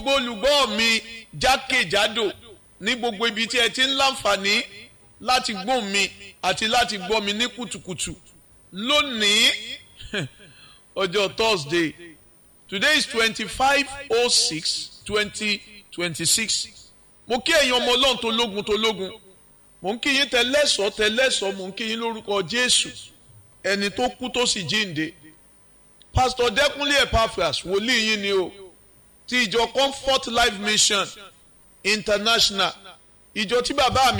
gbogbo olùgbọ́ mi jákèjádò ní gbogbo ibi tí ẹ ti ń láǹfààní láti gbọ́ mi àti láti gbọ́ mi ní kùtùkùtù lónìí ọjọ́ Thursday today is twenty-five oh six twenty twenty-six mo kí ẹ̀yin ọmọ ọlọ́run tó lógun tó lógun mo ń kí yín tẹlẹ́sọ̀ tẹlẹ́sọ̀ mo ń kí yín lórúkọ Jésù ẹni tó kú tó sì jíǹde Pastor Dẹ́kunlé Epaphras wòlíì yín ni o ti ìjọ Comfort Life Mission International ìjọ tí bàbá mi